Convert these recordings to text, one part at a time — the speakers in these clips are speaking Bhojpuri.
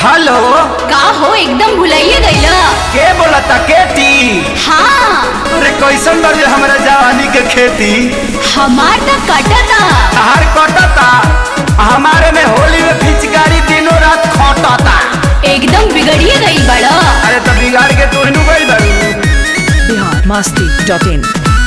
हेलो का हो एकदम भुलाइए गईला के बोलता केटी हाँ अरे कैसन बड़ी हमरा जवानी के खेती हमार त कटता हर कटता हमारे में होली में पिचकारी दिनों रात खटता एकदम बिगड़िए गई बड़ा अरे तो बिगाड़ के तू हिनू गई बारू बिहार मस्ती डॉट इन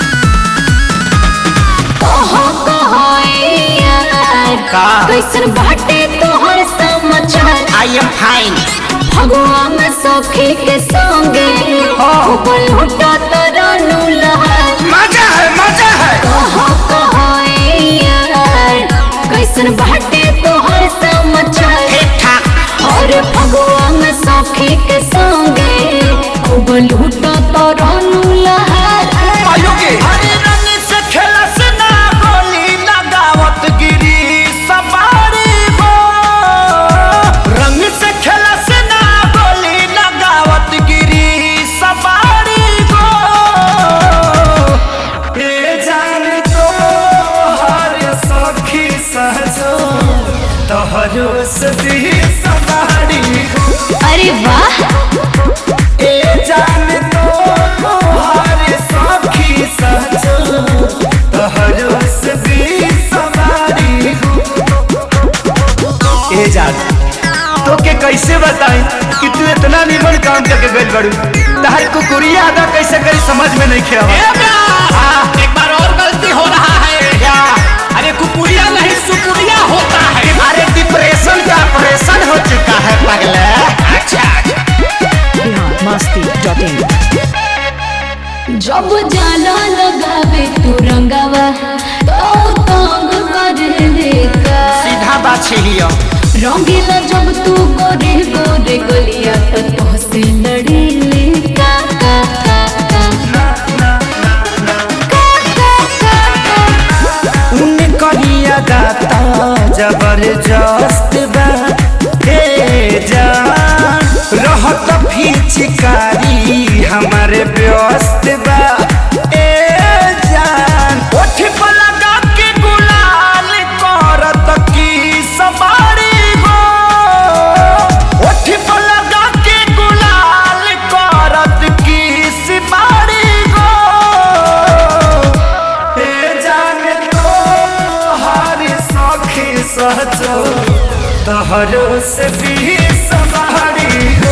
कहो कहो ए यार का? कैसन बाटे तोहर समाचार आई एम फाइन भगवा में सखी के संगे हाँ। ऊपर लुटा तरनु लहर मजा है मजा है कहो कहो ए यार कैसन बाटे तोहर समाचार ठीक ठाक और भगवा में सखी के संगे खूब लूटा तरनु लहर आयो के अरे रंग से खेलस ना गोली लगावत गिरी सवारी हो रंग से खेलस ना गोली लगावत गिरी सवारी हो ए जान तो हर सखी सहजो तोहरो सदी सवारी हो अरे वाह ए जान तो हर सखी सहजो तोहरो सदी सवारी हो ए जान तो के कैसे बताई कि तू इतना निमन काम करके गइल बड़ू तहर कुकुरिया अदा कैसे करी समझ में नहीं खेवा एक बार और गलती हो रहा है क्या अरे कुकुरिया नहीं सुकुरिया होता है अरे डिप्रेशन का ऑपरेशन हो चुका है पगले अच्छा बिहार मस्ती डॉट इन जब जाला लगावे तू रंगावा तो तंग कर देगा सीधा बात छिड़ियो रंगीला जब तू गोरे गोरे गलिया तो तोहसे लड़े ले का का का का का का का उन करिया गाता जबरदस्त बा हे जान रहत फिचकारी हमारे व्यस्त बा ए जान ओठ पर लगा के गुलाल करत की सवारी हो ओठ पर लगा के गुलाल करत की सवारी हो ए जाने तो हर सखी सहजो तहरो से भी सवारी हो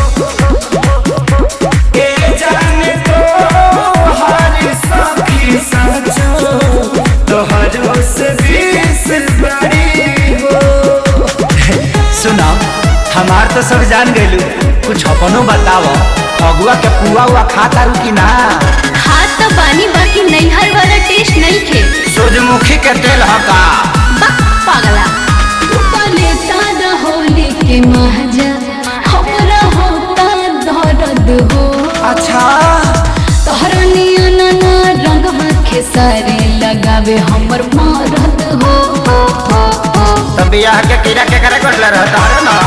ए जाने तो हर सखी सहजो तहरो से भी सवारी हो सुना हमार तो सब जान गइलू कुछ अपनो बताओ फगुआ के पुआ हुआ खाता रू की ना हाथ तो बानी बाकी नैहर वाला टेस्ट नहीं खे सूरजमुखी के तेल हका बक पागला तू लेता होली के महजा हमरा होता दर्द हो अच्छा तोहरा नियन ना रंगवा खेसारी लगावे हमर मरद हो हो, हो, हो। तब बियाह के कीड़ा के करे कोटला रहता है ना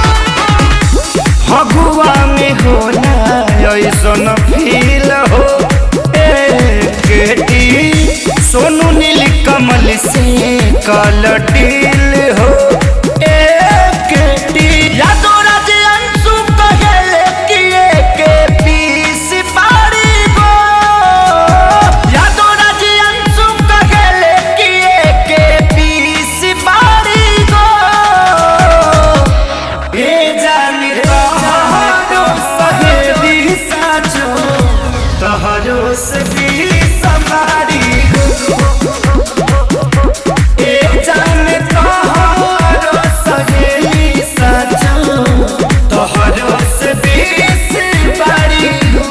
फगुआ में होला ऐसन फील हो ए केटी सोनू नील कमल से कल डील हो ए केटी यादो राज अंशु कहेले कि के पीस पारी गो यादो राज अंशु कहेले कि के पीस पारी गो ए जानी तोहरो सहेली साचो तोहरो से भी सवारी ए जानी तोहरो सहेली साचो तोहरो से भी सवारी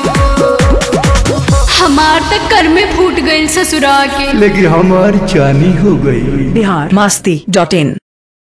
हमार तक कर में फूट गई ससुरा के लेकिन हमारी चानी हो गई बिहार मस्ती डॉट इन